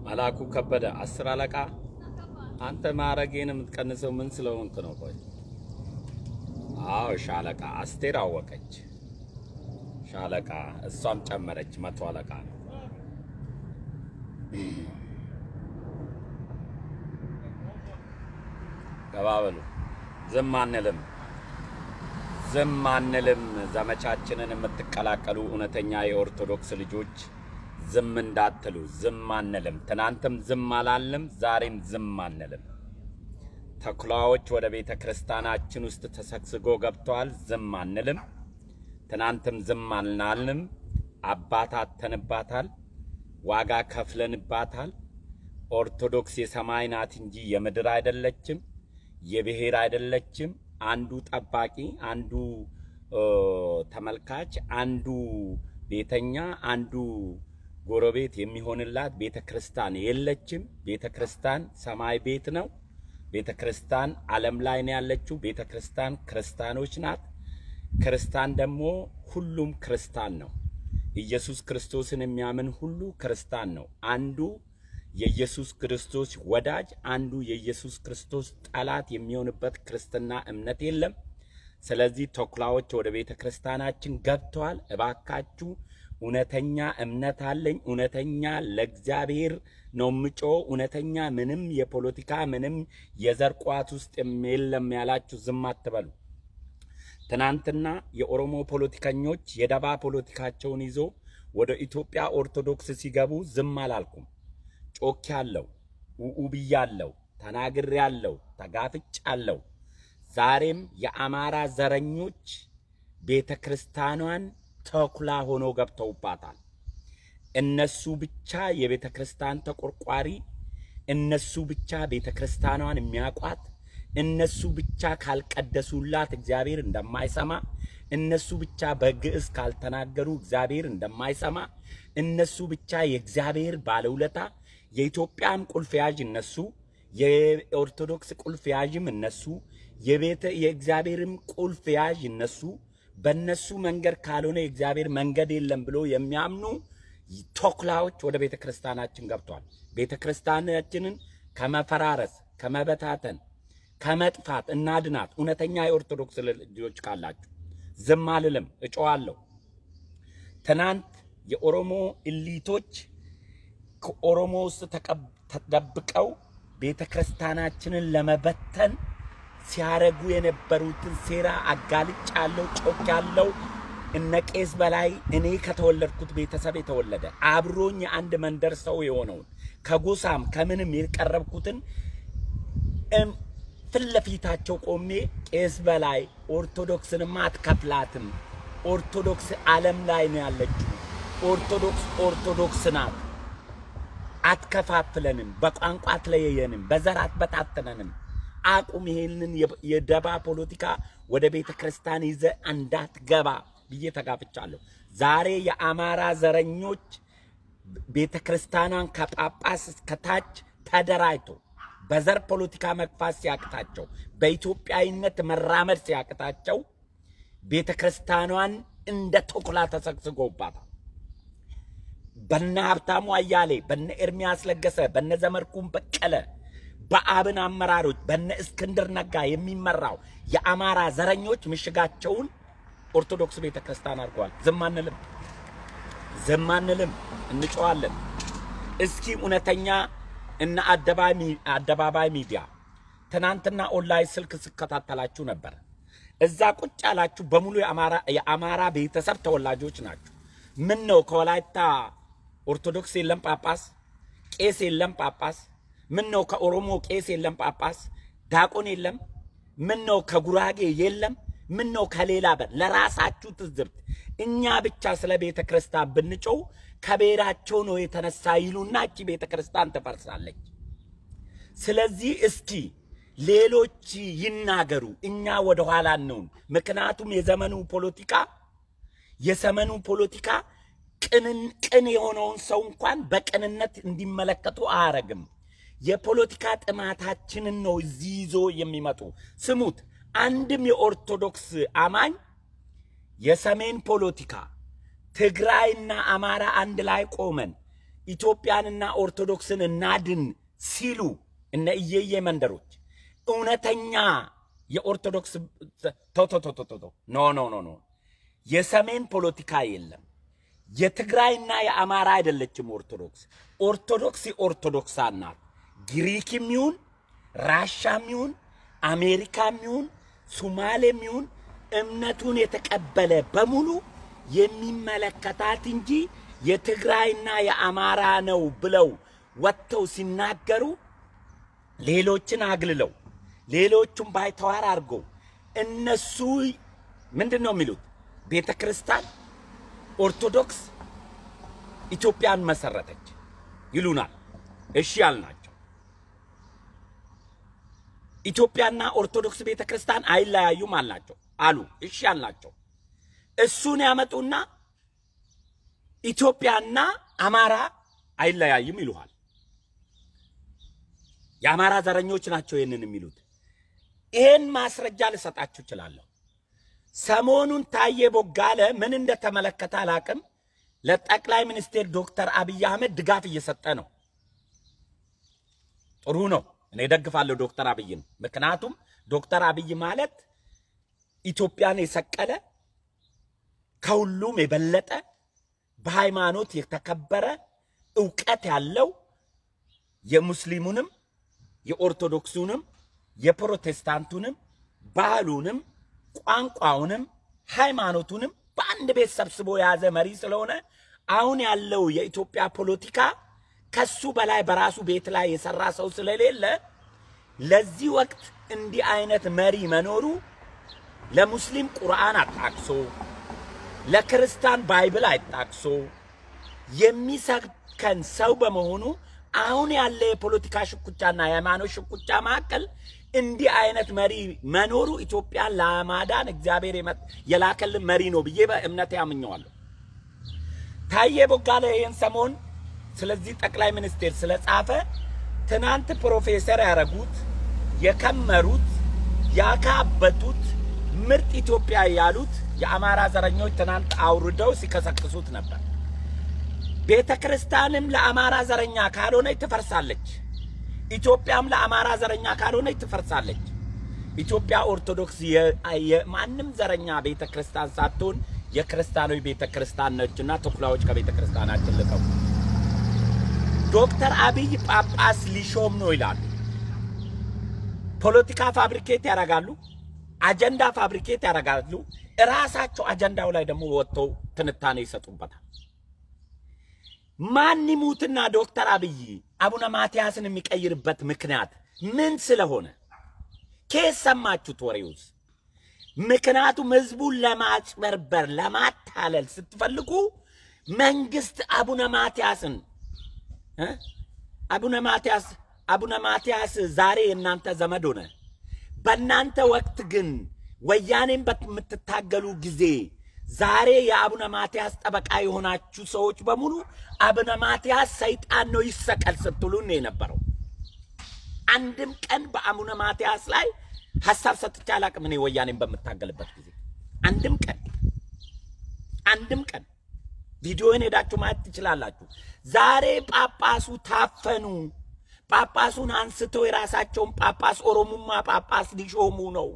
መላኩ ከበደ አስር አለቃ አንተ ማዕረጌን የምትቀንሰው ምን ስለሆንክ ነው? ቆይ አዎ ሻለቃ አስቴር አወቀች። ሻለቃ እሷም ጨመረች። መቶ አለቃ ነው። ገባ በሉ። ዝም አንልም፣ ዝም አንልም። ዘመቻችንን የምትቀላቀሉ እውነተኛ የኦርቶዶክስ ልጆች ዝም እንዳትሉ፣ ዝም አንልም። ትናንትም ዝም አላልንም፣ ዛሬም ዝም አንልም። ተኩላዎች ወደ ቤተ ክርስቲያናችን ውስጥ ተሰግስጎ ገብተዋል። ዝም አንልም። ትናንትም ዝም አልናልንም። አባት አተንባታል፣ ዋጋ ከፍለንባታል። ኦርቶዶክስ የሰማይ ናት እንጂ የምድር አይደለችም፣ የብሔር አይደለችም። አንዱ ጠባቂ፣ አንዱ ተመልካች፣ አንዱ ቤተኛ፣ አንዱ ጎረቤት የሚሆንላት ቤተ ክርስቲያን የለችም። ቤተ ክርስቲያን ሰማይ ቤት ነው። ቤተ ክርስቲያን ዓለም ላይ ነው ያለችው። ቤተ ክርስቲያን ክርስቲያኖች ናት። ክርስቲያን ደግሞ ሁሉም ክርስቲያን ነው። ኢየሱስ ክርስቶስን የሚያምን ሁሉ ክርስቲያን ነው። አንዱ የኢየሱስ ክርስቶስ ወዳጅ፣ አንዱ የኢየሱስ ክርስቶስ ጠላት የሚሆንበት ክርስትና እምነት የለም። ስለዚህ ተኩላዎች ወደ ቤተ ክርስቲያናችን ገብተዋል። እባካችሁ እውነተኛ እምነት አለኝ፣ እውነተኛ ለእግዚአብሔር ነው ምጮ፣ እውነተኛ ምንም የፖለቲካ ምንም የዘር ቋት ውስጥ የለም ያላችሁ ዝም አትበሉ። ትናንትና የኦሮሞ ፖለቲከኞች የደባ ፖለቲካቸውን ይዞ ወደ ኢትዮጵያ ኦርቶዶክስ ሲገቡ ዝም አላልኩም። ጮክ ያለው ውኡ ብያለው፣ ተናግሬ ያለው፣ ተጋፍጭ አለው። ዛሬም የአማራ ዘረኞች ቤተ ክርስቲያኗን ተኩላ ሆኖ ገብተውባታል። እነሱ ብቻ የቤተ ክርስቲያን ተቆርቋሪ፣ እነሱ ብቻ ቤተ ክርስቲያኗን የሚያውቋት፣ እነሱ ብቻ ካልቀደሱላት እግዚአብሔር እንደማይሰማ፣ እነሱ ብቻ በግዕዝ ካልተናገሩ እግዚአብሔር እንደማይሰማ፣ እነሱ ብቻ የእግዚአብሔር ባለውለታ፣ የኢትዮጵያም ቁልፍ ያዥ እነሱ፣ የኦርቶዶክስ ቁልፍ ያዥም እነሱ፣ የቤተ የእግዚአብሔርም ቁልፍ ያዥ እነሱ በእነሱ መንገድ ካልሆነ የእግዚአብሔር መንገድ የለም ብሎ የሚያምኑ ተኩላዎች ወደ ቤተ ክርስቲያናችን ገብቷል። ቤተ ክርስቲያናችንን ከመፈራረስ ከመበታተን ከመጥፋት እናድናት። እውነተኛ የኦርቶዶክስ ልጆች ካላችሁ ዝም አልልም፣ እጮዋለሁ። ትናንት የኦሮሞ ኢሊቶች ከኦሮሞ ውስጥ ተደብቀው ቤተ ክርስቲያናችንን ለመበተን ሲያረጉ የነበሩትን ሴራ አጋልጭ ያለው ጮክ ያለው እነ ቄስ በላይ እኔ ከተወለድኩት ቤተሰብ የተወለደ አብሮኝ የአንድ መንደር ሰው የሆነውን ከጎሳም ከምንም የቀረብኩትን ፊት ለፊታቸው ቆሜ ቄስ በላይ ኦርቶዶክስንማ አትከፍላትም፣ ኦርቶዶክስ ዓለም ላይ ነው ያለችው፣ ኦርቶዶክስ ኦርቶዶክስ ናት፣ አትከፋፍለንም፣ በቋንቋ አትለየየንም፣ በዘር አትበታተነንም አቁም ይሄንን የደባ ፖለቲካ ወደ ቤተ ክርስቲያን ይዘ እንዳትገባ ብዬ ተጋፍቻለሁ። ዛሬ የአማራ ዘረኞች ቤተ ክርስቲያኗን ከጳጳስ እስከታች ተደራጅቶ በዘር ፖለቲካ መግፋት ሲያቅታቸው፣ በኢትዮጵያዊነት መራመድ ሲያቅታቸው ቤተ ክርስቲያኗን እንደ ተኩላ ተሰግስጎባታል። በነ ሀብታሙ አያሌ፣ በነ ኤርሚያስ ለገሰ፣ በነ ዘመድኩን በቀለ በአብን አመራሮች በነ እስክንድር ነጋ የሚመራው የአማራ ዘረኞች ምሽጋቸውን ኦርቶዶክስ ቤተ ክርስቲያን አድርገዋል። ዝም አንልም፣ ዝም አንልም፣ እንጮዋለን። እስኪ እውነተኛ እነ አደባባይ ሚዲያ ትናንትና ኦንላይን ስልክ ስከታተላችሁ ነበር። እዛ ቁጭ ያላችሁ በሙሉ የአማራ ቤተሰብ ተወላጆች ናችሁ። ምን ነው ከወላይታ ኦርቶዶክስ የለም ጳጳስ፣ ቄስ የለም ጳጳስ ምን ነው ከኦሮሞ ቄስ የለም ጳጳስ፣ ዳቆን የለም? ምን ነው ከጉራጌ የለም? ምን ነው ከሌላ በር? ለራሳችሁ ትዝብት እኛ ብቻ ስለ ቤተ ክርስቲያን ብንጮው ከብሔራቸው ነው የተነሳ ይሉና እቺ ቤተ ክርስቲያን ትፈርሳለች። ስለዚህ እስኪ ሌሎች ይናገሩ፣ እኛ ወደ ኋላ ነውን። ምክንያቱም የዘመኑ ፖለቲካ የዘመኑ ፖለቲካ ቅንን ቅን የሆነውን ሰው እንኳን በቅንነት እንዲመለከቱ አያረግም። የፖለቲካ ጥማታችንን ነው እዚህ ይዞ የሚመጡ። ስሙት፣ አንድም የኦርቶዶክስ አማኝ የሰሜን ፖለቲካ ትግራይና አማራ አንድ ላይ ቆመን ኢትዮጵያንና ኦርቶዶክስን እናድን ሲሉ እነ እየየ መንደሮች እውነተኛ የኦርቶዶክስ ቶቶቶቶቶ ኖ ኖ ኖ ኖ የሰሜን ፖለቲካ የለም። የትግራይና የአማራ አይደለችም ኦርቶዶክስ። ኦርቶዶክስ የኦርቶዶክሳን ናት። ግሪክም ይሁን ራሻም ይሁን አሜሪካም ይሁን ሱማሌም ይሁን እምነቱን የተቀበለ በሙሉ የሚመለከታት እንጂ የትግራይና የአማራ ነው ብለው ወጥተው ሲናገሩ ሌሎችን አግልለው ሌሎቹን ባይተዋር አድርገው እነሱ ምንድን ነው የሚሉት? ቤተ ክርስቲያን ኦርቶዶክስ ኢትዮጵያን መሰረተች ይሉናል። እሺ ያልናቸው ኢትዮጵያና ኦርቶዶክስ ቤተ ክርስቲያን አይለያዩም አልናቸው አሉ። እሺ ያልናቸው እሱን ያመጡና ኢትዮጵያና አማራ አይለያይም ይሉሃል። የአማራ ዘረኞች ናቸው ይህንን የሚሉት። ይህን ማስረጃ ልሰጣችሁ እችላለሁ። ሰሞኑን ታዬ ቦጋለ ምን እንደተመለከተ አላቅም፣ ለጠቅላይ ሚኒስቴር ዶክተር አብይ አህመድ ድጋፍ እየሰጠ ነው። ጥሩ ነው። እኔ ደግፋለሁ ዶክተር አብይን። ምክንያቱም ዶክተር አብይ ማለት ኢትዮጵያን የሰቀለ ከሁሉም የበለጠ በሃይማኖት የተከበረ እውቀት ያለው የሙስሊሙንም የኦርቶዶክሱንም የፕሮቴስታንቱንም ባህሉንም ቋንቋውንም ሃይማኖቱንም በአንድ ቤት ሰብስቦ የያዘ መሪ ስለሆነ አሁን ያለው የኢትዮጵያ ፖለቲካ ከሱ በላይ በራሱ ቤት ላይ የሰራ ሰው ስለሌለ ለዚህ ወቅት እንዲህ አይነት መሪ መኖሩ ለሙስሊም ቁርአን አጣቅሶ ለክርስቲያን ባይብል አይጣቅሶ የሚሰብከን ሰው በመሆኑ አሁን ያለ የፖለቲካ ሽኩቻና የሃይማኖት ሽኩቻ መካከል እንዲህ አይነት መሪ መኖሩ ኢትዮጵያን ለማዳን እግዚአብሔር የላከልን መሪ ነው ብዬ በእምነት ያምኘዋለሁ። ታዬ ቦጋለ ይህን ሰሞን ስለዚህ ጠቅላይ ሚኒስቴር ስለጻፈ ትናንት ፕሮፌሰር ያረጉት የከመሩት ያካበቱት ምርጥ ኢትዮጵያ ያሉት የአማራ ዘረኞች ትናንት አውርደው ሲከሰክሱት ነበር። ቤተ ክርስቲያንም ለአማራ ዘረኛ ካልሆነች ትፈርሳለች። ኢትዮጵያም ለአማራ ዘረኛ ካልሆነች ትፈርሳለች። ኢትዮጵያ ኦርቶዶክስ የማንም ዘረኛ ቤተ ክርስቲያን ሳትሆን የክርስቲያኖች ቤተ ክርስቲያን ነችና ተኩላዎች ከቤተ ክርስቲያናችን ልቀቁ። ዶክተር አብይ ጳጳስ ሊሾም ነው ይላሉ። ፖለቲካ ፋብሪኬት ያደርጋሉ፣ አጀንዳ ፋብሪኬት ያደርጋሉ። እራሳቸው አጀንዳው ላይ ደግሞ ወጥተው ትንታኔ ይሰጡበታል። ማን ይሙትና ዶክተር አብይ አቡነ ማትያስን የሚቀይርበት ምክንያት ምን ስለሆነ ኬስ ሰማችሁት? ወሬውስ? ምክንያቱም ህዝቡን ለማጭበርበር ለማታለል ስትፈልጉ መንግስት አቡነ ማትያስን አቡነ ማትያስ አቡነ ማትያስ ዛሬ የእናንተ ዘመድ ሆነ። በእናንተ ወቅት ግን ወያኔን በምትታገሉ ጊዜ ዛሬ የአቡነ ማትያስ ጠበቃ የሆናችሁ ሰዎች በሙሉ አቡነ ማትያስ ሰይጣን ነው ይሰቀል ስትሉን ነው የነበረው። አንድም ቀን በአቡነ ማትያስ ላይ ሀሳብ ሰጥቼ አላቅም። እኔ ወያኔን በምታገልበት ጊዜ አንድም ቀን አንድም ቀን ቪዲዮን ሄዳችሁ ማየት ትችላላችሁ። ዛሬ ጳጳሱ ታፈኑ። ጳጳሱን አንስተው የራሳቸውን ጳጳስ ኦሮሙማ ጳጳስ ሊሾሙ ነው።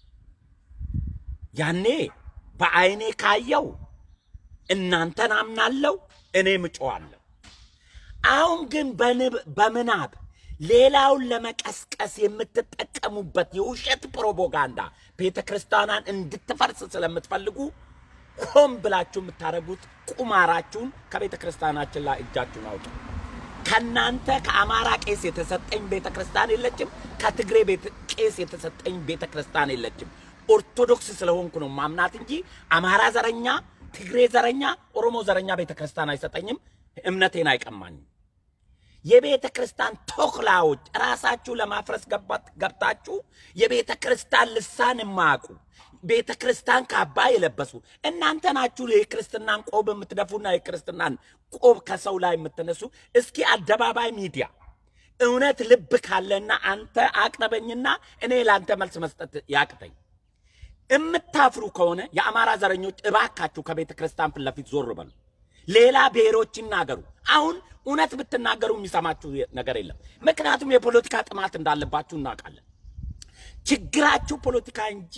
ያኔ በአይኔ ካየው እናንተን አምናለሁ፣ እኔም እጮዋለሁ። አሁን ግን በምናብ ሌላውን ለመቀስቀስ የምትጠቀሙበት የውሸት ፕሮፓጋንዳ ቤተ ክርስቲያኗን እንድትፈርስ ስለምትፈልጉ ሆን ብላችሁ የምታደርጉት ቁማራችሁን ከቤተ ክርስቲያናችን ላይ እጃችሁን አውጡ። ከናንተ ከአማራ ቄስ የተሰጠኝ ቤተ ክርስቲያን የለችም። ከትግሬ ቄስ የተሰጠኝ ቤተ ክርስቲያን የለችም። ኦርቶዶክስ ስለሆንኩ ነው ማምናት እንጂ አማራ ዘረኛ፣ ትግሬ ዘረኛ፣ ኦሮሞ ዘረኛ ቤተ ክርስቲያን አይሰጠኝም። እምነቴን አይቀማኝም። የቤተ ክርስቲያን ተኩላዎች ራሳችሁ ለማፍረስ ገብታችሁ የቤተ ክርስቲያን ልሳን የማያውቁ ቤተ ክርስቲያን ካባ የለበሱ እናንተ ናችሁ። የክርስትናን ቆብ የምትደፉና የክርስትናን ቆብ ከሰው ላይ የምትነሱ። እስኪ አደባባይ ሚዲያ እውነት ልብ ካለና አንተ አቅርበኝና እኔ ለአንተ መልስ መስጠት ያቅተኝ። የምታፍሩ ከሆነ የአማራ ዘረኞች እባካችሁ ከቤተ ክርስቲያን ፊት ለፊት ዞር በሉ። ሌላ ብሔሮች ይናገሩ። አሁን እውነት ብትናገሩ የሚሰማችሁ ነገር የለም። ምክንያቱም የፖለቲካ ጥማት እንዳለባችሁ እናውቃለን። ችግራችሁ ፖለቲካ እንጂ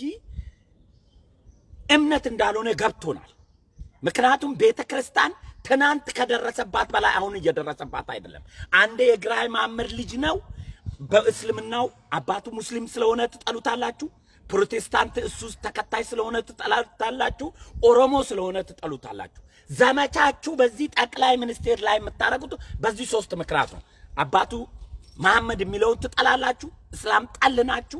እምነት እንዳልሆነ ገብቶናል። ምክንያቱም ቤተ ክርስቲያን ትናንት ከደረሰባት በላይ አሁን እየደረሰባት አይደለም። አንዴ የግራኝ ማመድ ልጅ ነው። በእስልምናው አባቱ ሙስሊም ስለሆነ ትጠሉታላችሁ። ፕሮቴስታንት እሱ ተከታይ ስለሆነ ትጠሉታላችሁ። ኦሮሞ ስለሆነ ትጠሉታላችሁ። ዘመቻችሁ በዚህ ጠቅላይ ሚኒስቴር ላይ የምታደርጉት በዚህ ሶስት ምክንያት ነው። አባቱ መሐመድ የሚለውን ትጠላላችሁ። እስላም ጠል ናችሁ።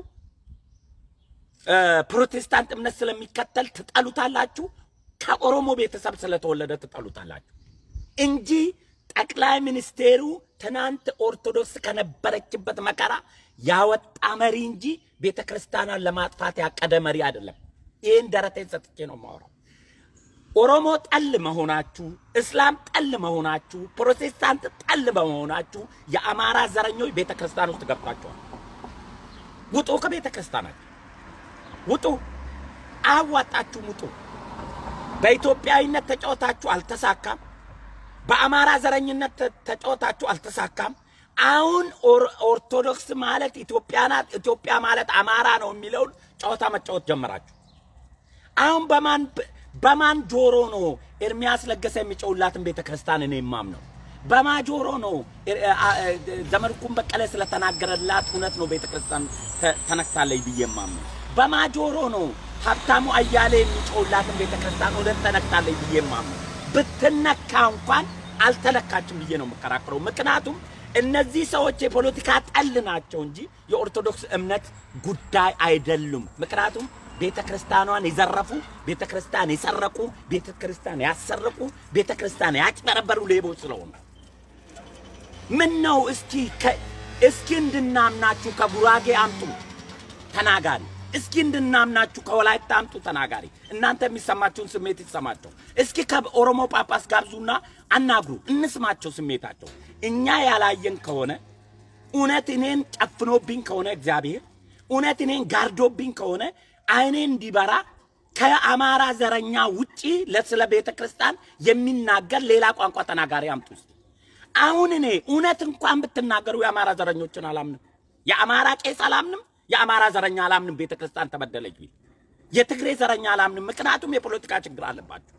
ፕሮቴስታንት እምነት ስለሚከተል ትጠሉታላችሁ። ከኦሮሞ ቤተሰብ ስለተወለደ ትጠሉታላችሁ እንጂ ጠቅላይ ሚኒስቴሩ ትናንት ኦርቶዶክስ ከነበረችበት መከራ ያወጣ መሪ እንጂ ቤተ ክርስቲያኗን ለማጥፋት ያቀደ መሪ አይደለም። ይህን ደረቴን ሰጥቼ ነው የማወራው። ኦሮሞ ጠል መሆናችሁ፣ እስላም ጠል መሆናችሁ፣ ፕሮቴስታንት ጠል በመሆናችሁ የአማራ ዘረኞች ቤተ ክርስቲያን ውስጥ ገብታችኋል። ውጡ፣ ከቤተ ክርስቲያናችሁ ውጡ። አያዋጣችሁም፣ ውጡ። በኢትዮጵያዊነት ተጫወታችሁ አልተሳካም። በአማራ ዘረኝነት ተጫወታችሁ አልተሳካም። አሁን ኦርቶዶክስ ማለት ኢትዮጵያ ናት፣ ኢትዮጵያ ማለት አማራ ነው የሚለውን ጨዋታ መጫወት ጀመራችሁ። አሁን በማን በማን ጆሮ ነው ኤርሚያስ ለገሰ የሚጮውላትን ቤተ ክርስቲያን እኔ የማምነው? በማ ጆሮ ነው ዘመድኩን በቀለ ስለተናገረላት እውነት ነው ቤተ ክርስቲያን ተነክታለች ብዬ የማምነው? በማ ጆሮ ነው ሀብታሙ አያሌ የሚጮውላትን ቤተ ክርስቲያን እውነት ተነክታለች ብዬ የማምነው? ብትነካ እንኳን አልተነካችም ብዬ ነው የምከራከረው። ምክንያቱም እነዚህ ሰዎች የፖለቲካ ጠል ናቸው እንጂ የኦርቶዶክስ እምነት ጉዳይ አይደሉም። ምክንያቱም ቤተ ክርስቲያኗን የዘረፉ፣ ቤተ ክርስቲያን የሰረቁ፣ ቤተ ክርስቲያን ያሰረቁ፣ ቤተ ክርስቲያን ያጭበረበሩ ሌቦች ስለሆኑ ምን ነው እስኪ እስኪ እንድናምናችሁ ከጉራጌ አምጡ ተናጋሪ እስኪ እንድናምናችሁ ከወላይታ አምጡ ተናጋሪ። እናንተ የሚሰማችሁን ስሜት ይሰማቸው። እስኪ ከኦሮሞ ጳጳስ ጋብዙና አናግሩ፣ እንስማቸው ስሜታቸው። እኛ ያላየን ከሆነ እውነት እኔን ጨፍኖብኝ ከሆነ እግዚአብሔር እውነት እኔን ጋርዶብኝ ከሆነ አይኔ እንዲበራ ከአማራ ዘረኛ ውጪ ለስለ ቤተ ክርስቲያን የሚናገር ሌላ ቋንቋ ተናጋሪ አምጡ እስኪ። አሁን እኔ እውነት እንኳን ብትናገሩ የአማራ ዘረኞችን አላምንም፣ የአማራ ቄስ አላምንም የአማራ ዘረኛ አላምንም። ቤተ ክርስቲያን ተበደለች ቢል የትግሬ ዘረኛ አላምንም። ምክንያቱም የፖለቲካ ችግር አለባችሁ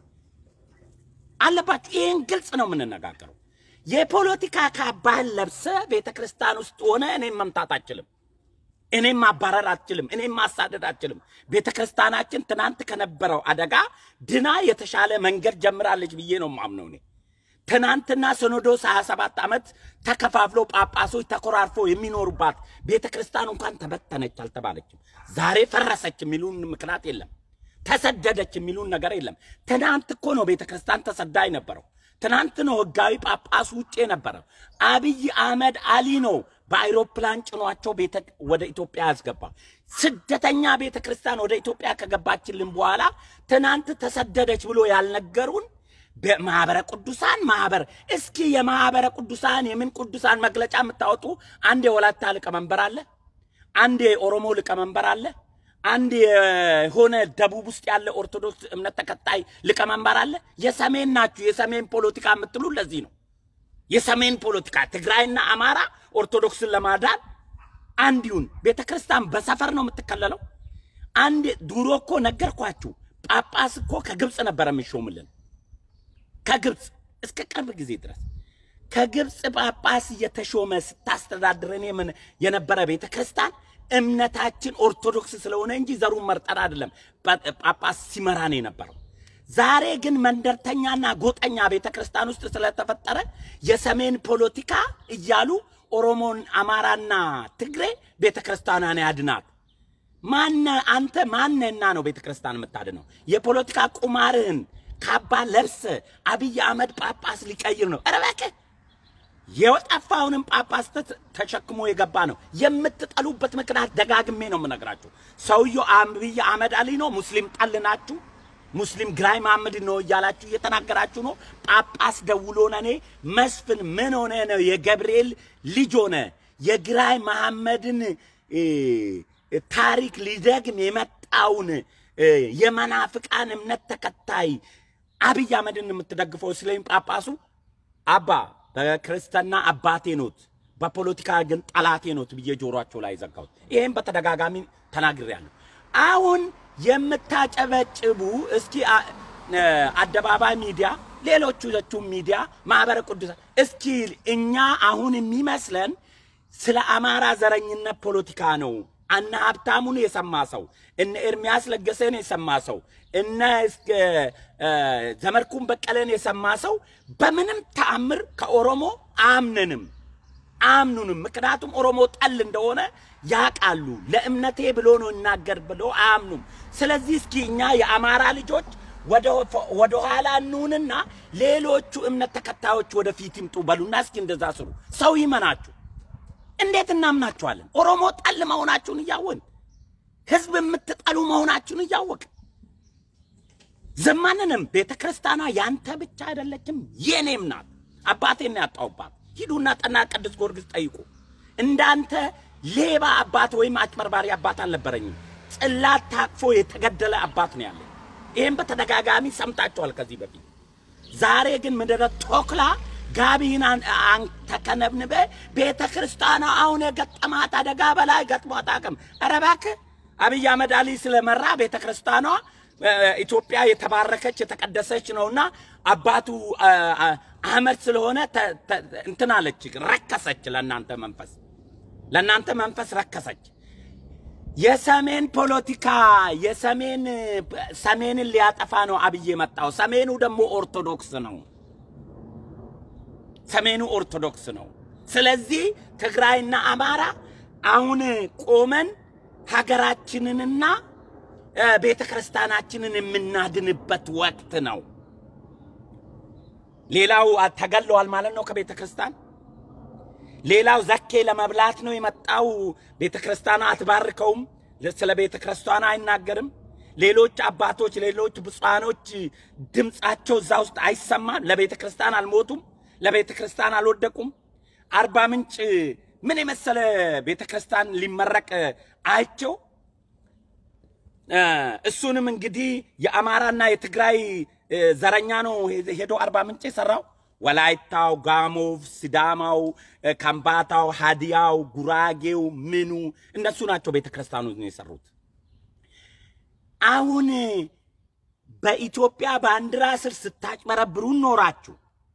አለባችሁ። ይህን ግልጽ ነው የምንነጋገረው። የፖለቲካ ካባህን ለብሰ ቤተ ክርስቲያን ውስጥ ሆነ እኔም መምታት አችልም፣ እኔም ማባረር አትችልም፣ እኔም ማሳደድ አትችልም። ቤተ ክርስቲያናችን ትናንት ከነበረው አደጋ ድና የተሻለ መንገድ ጀምራለች ብዬ ነው ማምነው እኔ ትናንትና ሲኖዶስ 27 ዓመት ተከፋፍሎ ጳጳሶች ተኮራርፎ የሚኖሩባት ቤተ ክርስቲያን እንኳን ተበተነች አልተባለችም። ዛሬ ፈረሰች የሚሉን ምክንያት የለም። ተሰደደች የሚሉን ነገር የለም። ትናንት እኮ ነው ቤተ ክርስቲያን ተሰዳ የነበረው። ትናንት ነው ህጋዊ ጳጳሱ ውጭ የነበረው። አብይ አህመድ አሊ ነው በአይሮፕላን ጭኗቸው ቤተ ወደ ኢትዮጵያ ያስገባ። ስደተኛ ቤተ ክርስቲያን ወደ ኢትዮጵያ ከገባችልን በኋላ ትናንት ተሰደደች ብሎ ያልነገሩን በማህበረ ቅዱሳን ማህበር እስኪ የማህበረ ቅዱሳን የምን ቅዱሳን መግለጫ የምታወጡ አንድ የወላይታ ሊቀመንበር አለ፣ አንድ የኦሮሞ ሊቀመንበር አለ፣ አንድ የሆነ ደቡብ ውስጥ ያለ ኦርቶዶክስ እምነት ተከታይ ሊቀመንበር አለ። የሰሜን ናችሁ። የሰሜን ፖለቲካ የምትሉ ለዚህ ነው። የሰሜን ፖለቲካ ትግራይና አማራ ኦርቶዶክስን ለማዳን አንድ ይሁን። ቤተ ክርስቲያን በሰፈር ነው የምትከለለው። አንድ ድሮ እኮ ነገርኳችሁ፣ ጳጳስ እኮ ከግብፅ ነበረ የሚሾምልን ከግብፅ እስከ ቅርብ ጊዜ ድረስ ከግብፅ ጳጳስ እየተሾመ ስታስተዳድረን የምን የነበረ ቤተ ክርስቲያን እምነታችን ኦርቶዶክስ ስለሆነ እንጂ ዘሩን መርጠን አይደለም ጳጳስ ሲመራን የነበረው። ዛሬ ግን መንደርተኛና ጎጠኛ ቤተ ክርስቲያን ውስጥ ስለተፈጠረ የሰሜን ፖለቲካ እያሉ ኦሮሞን፣ አማራና ትግሬ ቤተ ክርስቲያኗን ያድናት። ማነ አንተ ማነና ነው ቤተ ክርስቲያን የምታድነው? የፖለቲካ ቁማርህን ካባ ለብሰ አብይ አህመድ ጳጳስ ሊቀይር ነው። ኧረ እባክህ የጠፋውንም ጳጳስ ተሸክሞ የገባ ነው። የምትጠሉበት ምክንያት ደጋግሜ ነው የምነግራችሁ። ሰውየው አብይ አህመድ አሊ ነው። ሙስሊም ጠል ናችሁ። ሙስሊም ግራኝ መሐመድ ነው እያላችሁ እየተናገራችሁ ነው። ጳጳስ ደውሎ እኔ መስፍን ምን ሆነ ነው የገብርኤል ልጅ ሆነ የግራኝ መሐመድን ታሪክ ሊደግም የመጣውን የመናፍቃን እምነት ተከታይ አብይ አህመድን የምትደግፈው እስላም ጳጳሱ አባ በክርስትና አባቴ ኖት፣ በፖለቲካ ግን ጠላቴ ኖት ብዬ ጆሯቸው ላይ ዘጋሁት። ይህም በተደጋጋሚ ተናግሬያለሁ። አሁን የምታጨበጭቡ እስኪ አ- እ፣ አደባባይ ሚዲያ፣ ሌሎቹ ሚዲያ፣ ማህበረ ቅዱሳን እስኪ እኛ አሁን የሚመስለን ስለ አማራ ዘረኝነት ፖለቲካ ነው። እነ ሀብታሙን የሰማ ሰው እነ ኤርሚያስ ለገሰን የሰማ ሰው እነ እስከ እ፣ ዘመድኩን በቀለን የሰማ ሰው በምንም ተአምር ከኦሮሞ አምነንም አያምኑንም። ምክንያቱም ኦሮሞ ጠል እንደሆነ ያውቃሉ። ለእምነቴ ብሎ ነው ይናገር ብሎ አያምኑም። ስለዚህ እስኪ እኛ የአማራ ልጆች ወደ ኋላ እንሁንና ሌሎቹ እምነት ተከታዮች ወደፊት ይምጡ በሉና እስኪ እንደዛ ስሩ። ሰው ይመናችሁ። እንዴት እናምናችኋለን? ኦሮሞ ጠል መሆናችሁን እያወቅን ህዝብ የምትጠሉ መሆናችሁን እያወቅን ዘማንንም ቤተ ክርስቲያኗ ያንተ ብቻ አይደለችም የኔም ናት። አባቴን ያጣሁባት ሂዱና ጠና ቅዱስ ጊዮርጊስ ጠይቁ። እንዳንተ ሌባ አባት ወይም አጭበርባሪ አባት አልነበረኝም። ጽላት ታቅፎ የተገደለ አባት ነው ያለኝ። ይህም በተደጋጋሚ ሰምታችኋል ከዚህ በፊት። ዛሬ ግን ምድረ ቶክላ ጋቢን አንተ ከነብንበ ቤተ ክርስቲያኗ አሁን የገጠማት አደጋ በላይ ገጥሟት አቅም ኧረ እባክህ አብይ አህመድ አሊ ስለመራ ቤተ ክርስቲያኗ ኢትዮጵያ የተባረከች የተቀደሰች ነውና አባቱ አህመድ ስለሆነ እንትን አለች፣ ረከሰች። ለእናንተ መንፈስ ለእናንተ መንፈስ ረከሰች። የሰሜን ፖለቲካ የሰሜን ሰሜንን ሊያጠፋ ነው አብይ የመጣው። ሰሜኑ ደግሞ ኦርቶዶክስ ነው። ሰሜኑ ኦርቶዶክስ ነው። ስለዚህ ትግራይና አማራ አሁን ቆመን ሀገራችንንና ቤተ ክርስቲያናችንን የምናድንበት ወቅት ነው። ሌላው ተገለዋል ማለት ነው ከቤተ ክርስቲያን። ሌላው ዘኬ ለመብላት ነው የመጣው። ቤተ ክርስቲያኗ አትባርከውም፣ ስለ ቤተ ክርስቲያኗ አይናገርም። ሌሎች አባቶች፣ ሌሎች ብፁዓኖች ድምፃቸው እዛ ውስጥ አይሰማም። ለቤተ ክርስቲያን አልሞቱም፣ ለቤተ ክርስቲያን አልወደቁም። አርባ ምንጭ ምን የመሰለ ቤተ ክርስቲያን ሊመረቅ አይቸው እሱንም እንግዲህ የአማራና የትግራይ ዘረኛ ነው ሄዶ አርባ ምንጭ የሰራው። ወላይታው፣ ጋሞው፣ ሲዳማው፣ ከምባታው፣ ሀዲያው፣ ጉራጌው ምኑ እነሱ ናቸው ቤተ ክርስቲያኑ የሰሩት። አሁን በኢትዮጵያ ባንዲራ ስር ስታጭበረብሩ ኖራችሁ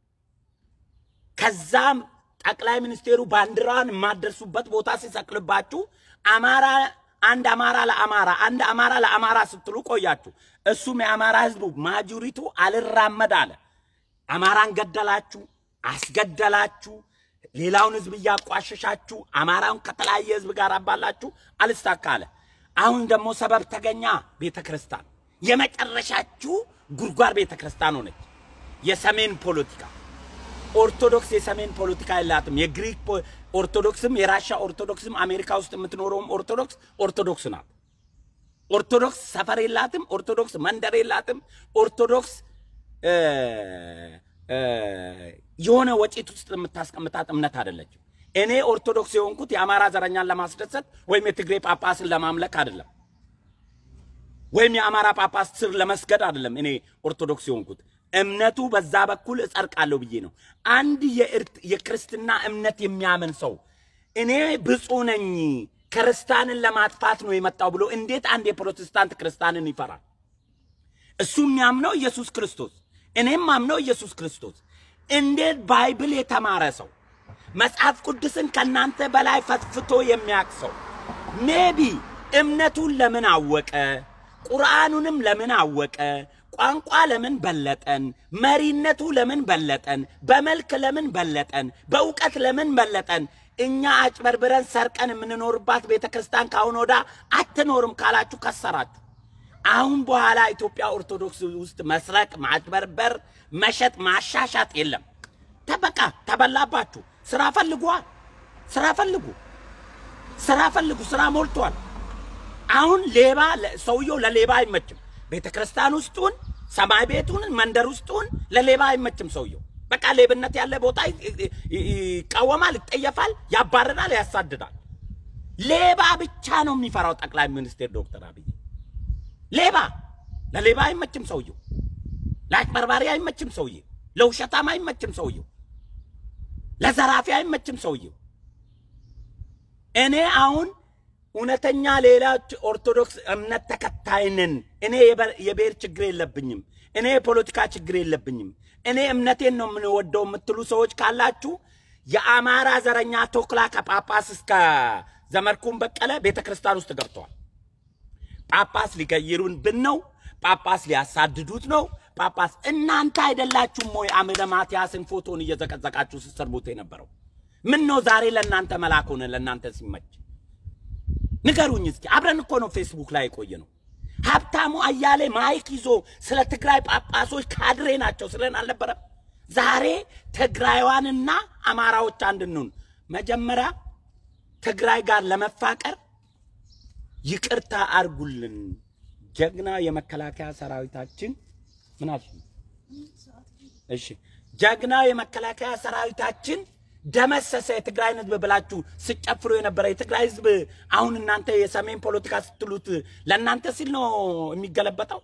ከዛም ጠቅላይ ሚኒስቴሩ ባንዲራን የማደርሱበት ቦታ ሲሰቅልባችሁ አማራ አንድ አማራ ለአማራ አንድ አማራ ለአማራ ስትሉ ቆያችሁ። እሱም የአማራ ህዝቡ ማጆሪቱ አልራመድ አለ። አማራን ገደላችሁ፣ አስገደላችሁ፣ ሌላውን ህዝብ እያቋሸሻችሁ አማራውን ከተለያየ ህዝብ ጋር አባላችሁ፣ አልሳካ አለ። አሁን ደግሞ ሰበብ ተገኛ። ቤተ ክርስቲያን የመጨረሻችሁ ጉድጓድ ቤተ ክርስቲያን ሆነች። የሰሜን ፖለቲካ ኦርቶዶክስ የሰሜን ፖለቲካ የላትም። የግሪክ ኦርቶዶክስም የራሻ ኦርቶዶክስም አሜሪካ ውስጥ የምትኖረውም ኦርቶዶክስ ኦርቶዶክስ ናት። ኦርቶዶክስ ሰፈር የላትም። ኦርቶዶክስ መንደር የላትም። ኦርቶዶክስ የሆነ ወጪት ውስጥ የምታስቀምጣት እምነት አይደለችም። እኔ ኦርቶዶክስ የሆንኩት የአማራ ዘረኛን ለማስደሰት ወይም የትግሬ ጳጳስን ለማምለክ አይደለም፣ ወይም የአማራ ጳጳስ ስር ለመስገድ አይደለም። እኔ ኦርቶዶክስ የሆንኩት እምነቱ በዛ በኩል እጸድቃለሁ ብዬ ነው። አንድ የክርስትና እምነት የሚያምን ሰው እኔ ብፁዕ ነኝ ክርስቲያንን ለማጥፋት ነው የመጣው ብሎ እንዴት አንድ የፕሮቴስታንት ክርስቲያንን ይፈራል? እሱ የሚያምነው ኢየሱስ ክርስቶስ፣ እኔም ማምነው ኢየሱስ ክርስቶስ። እንዴት ባይብል የተማረ ሰው መጽሐፍ ቅዱስን ከእናንተ በላይ ፈትፍቶ የሚያውቅ ሰው ሜቢ እምነቱን ለምን አወቀ? ቁርአኑንም ለምን አወቀ? ቋንቋ ለምን በለጠን? መሪነቱ ለምን በለጠን? በመልክ ለምን በለጠን? በእውቀት ለምን በለጠን? እኛ አጭበርብረን ሰርቀን የምንኖርባት ቤተ ክርስቲያን ካሁን ወዳ አትኖርም ካላችሁ ከሰራችሁ። አሁን በኋላ ኢትዮጵያ ኦርቶዶክስ ውስጥ መስረቅ፣ ማጭበርበር፣ መሸጥ፣ ማሻሻጥ የለም። ተበቃ ተበላባችሁ። ስራ ፈልጓ፣ ስራ ፈልጉ፣ ስራ ፈልጉ። ስራ ሞልቷል። አሁን ሌባ ሰውየው ለሌባ አይመችም። ቤተ ክርስቲያን ውስጡን ሰማይ ቤቱን መንደር ውስጡን ለሌባ አይመችም ሰውየው። በቃ ሌብነት ያለ ቦታ ይቃወማል፣ ይጠየፋል፣ ያባርራል፣ ያሳድዳል። ሌባ ብቻ ነው የሚፈራው ጠቅላይ ሚኒስቴር ዶክተር አብይ። ሌባ ለሌባ አይመችም ሰውየው። ለአጭበርባሪ አይመችም ሰውዬው፣ ለውሸታም አይመችም ሰውየው፣ ለዘራፊ አይመችም ሰውየው። እኔ አሁን እውነተኛ ሌሎች ኦርቶዶክስ እምነት ተከታይ ነን። እኔ የበ- የብሔር ችግር የለብኝም። እኔ የፖለቲካ ችግር የለብኝም። እኔ እምነቴን ነው የምንወደው የምትሉ ሰዎች ካላችሁ የአማራ ዘረኛ ቶክላ ከጳጳስ እስከ ዘመድኩን በቀለ ቤተ ክርስቲያን ውስጥ ገብተዋል። ጳጳስ ሊቀይሩን ብን ነው። ጳጳስ ሊያሳድዱት ነው። ጳጳስ እናንተ አይደላችሁም ወይ አምደ ማትያስን ፎቶን እየዘቀዘቃችሁ ስትሰርቡት የነበረው? ምን ነው ዛሬ ለእናንተ መላክ ሆነ? ለእናንተ ሲመች ንገሩኝ እስኪ። አብረን እኮ ነው ፌስቡክ ላይ የቆየ ነው። ሀብታሙ አያሌ ማይክ ይዞ ስለ ትግራይ ጳጳሶች ካድሬ ናቸው ስለን አልነበረም? ዛሬ ትግራይዋንና አማራዎች አንድ እንሁን። መጀመሪያ ትግራይ ጋር ለመፋቀር ይቅርታ አርጉልን። ጀግና የመከላከያ ሰራዊታችን ምን አልሽ? እሺ ጀግና የመከላከያ ሰራዊታችን ደመሰሰ የትግራይን ህዝብ ብላችሁ ስጨፍሩ የነበረ የትግራይ ህዝብ አሁን እናንተ የሰሜን ፖለቲካ ስትሉት ለእናንተ ሲል ነው የሚገለበጠው?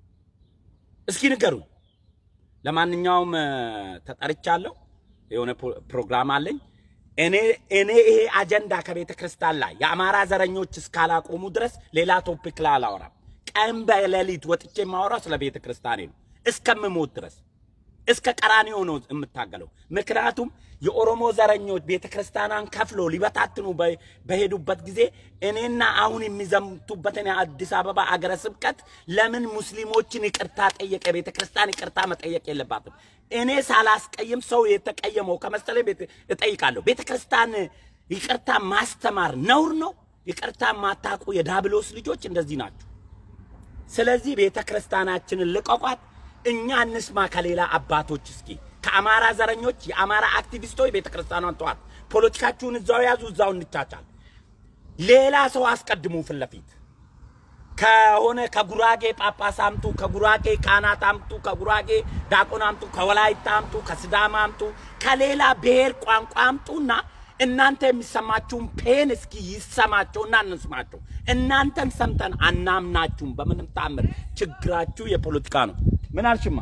እስኪ ንገሩኝ። ለማንኛውም እ፣ ተጠርቻለሁ። የሆነ ፕሮ- ፕሮግራም አለኝ። እኔ እኔ ይሄ አጀንዳ ከቤተ ክርስቲያን ላይ የአማራ ዘረኞች እስካላቆሙ ድረስ ሌላ ቶፒክ ላይ አላወራም። ቀን በሌሊት ወጥቼ የማወራው ስለ ቤተ ክርስቲያኔ ነው እስከምሞት ድረስ እስከ ቀራኒዮ ነው የምታገለው። ምክንያቱም የኦሮሞ ዘረኞች ቤተ ክርስቲያኗን ከፍሎ ሊበታትኑ በ- በሄዱበት ጊዜ እኔና አሁን የሚዘምቱበትን የአዲስ አበባ አገረ ስብከት ለምን ሙስሊሞችን ይቅርታ ጠየቀ? ቤተ ክርስቲያን ይቅርታ መጠየቅ የለባትም። እኔ ሳላስቀይም ሰው የተቀየመው ከመሰለኝ ቤት እጠይቃለሁ። ቤተ ክርስቲያን ይቅርታ ማስተማር ነውር ነው። ይቅርታ ማታውቁ የዳብሎስ ልጆች እንደዚህ ናቸው። ስለዚህ ቤተ ክርስቲያናችንን ልቀቋት። እኛ እንስማ ከሌላ አባቶች እስኪ ከአማራ ዘረኞች የአማራ አክቲቪስቶች ቤተ ክርስቲያኗን ተዋት። ፖለቲካችሁን እዛው ያዙ፣ እዛው እንቻቻል። ሌላ ሰው አስቀድሙ ፊት ለፊት ከሆነ ከጉራጌ ጳጳስ አምጡ፣ ከጉራጌ ካህናት አምጡ፣ ከጉራጌ ዲያቆን አምጡ፣ ከወላይታ አምጡ፣ ከስዳማ አምጡ፣ ከሌላ ብሔር ቋንቋ አምጡና እናንተ የሚሰማችሁን ፔን እስኪ ይሰማቸውና እንስማቸው። እናንተን ሰምተን አናምናችሁም። በምንም ታምር ችግራችሁ የፖለቲካ ነው። ምን አልሽማ?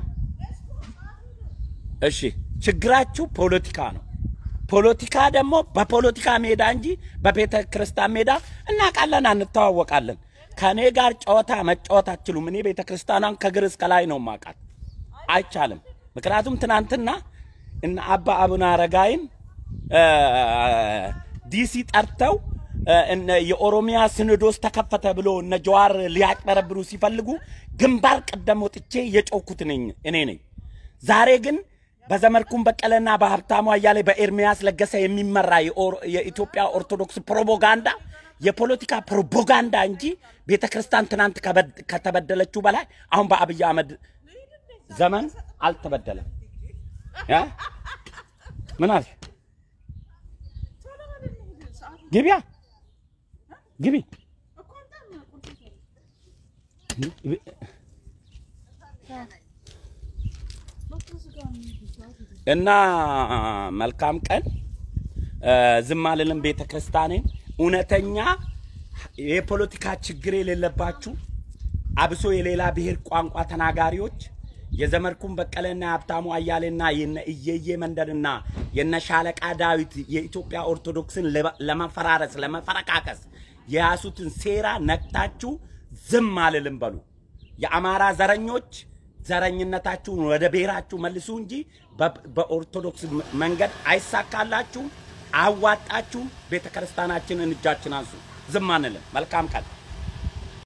እሺ ችግራችሁ ፖለቲካ ነው። ፖለቲካ ደግሞ በፖለቲካ ሜዳ እንጂ በቤተ ክርስቲያን ሜዳ እናውቃለን፣ አንተዋወቃለን። ከእኔ ጋር ጨዋታ መጫወት አትችሉም። እኔ ቤተ ክርስቲያኗን ከግር እስከ ላይ ነው ማውቃት። አይቻልም። ምክንያቱም ትናንትና እነ አባ አቡነ አረጋይን እ፣ ዲሲ ጠርተው እ፣ እነ የኦሮሚያ ሲኖዶስ ተከፈተ ብሎ እነ ጀዋር ሊያጭበረብሩ ሲፈልጉ ግንባር ቀደም ወጥቼ የጮኩት ነኝ እኔ ነኝ። ዛሬ ግን በዘመድኩን በቀለና በሀብታሙ አያሌ በኤርሚያስ ለገሰ የሚመራ የኦር- የኢትዮጵያ ኦርቶዶክስ ፕሮፓጋንዳ የፖለቲካ ፕሮፓጋንዳ እንጂ ቤተ ክርስቲያን ትናንት ከበድ- ከተበደለችው በላይ አሁን በአብይ አህመድ ዘመን አልተበደለም። ያ ምን አልሽ? ግቢያ ግቢ እና መልካም ቀን። ዝም አልልም። ቤተ ክርስቲያኔን እውነተኛ የፖለቲካ ችግር የሌለባችሁ አብሶ የሌላ ብሔር ቋንቋ ተናጋሪዎች የዘመድኩን በቀለና የሀብታሙ አያሌና የነ እየየ መንደርና የነ ሻለቃ ዳዊት የኢትዮጵያ ኦርቶዶክስን ለመ- ለመፈራረስ ለመፈረካከስ የያሱትን ሴራ ነቅታችሁ ዝም አልልም በሉ። የአማራ ዘረኞች ዘረኝነታችሁን ወደ ብሔራችሁ መልሱ እንጂ በ- በኦርቶዶክስ ም- መንገድ አይሳካላችሁም። አዋጣችሁ ቤተ ክርስቲያናችንን እጃችን አንሱ። ዝም አንልም። መልካም ቀን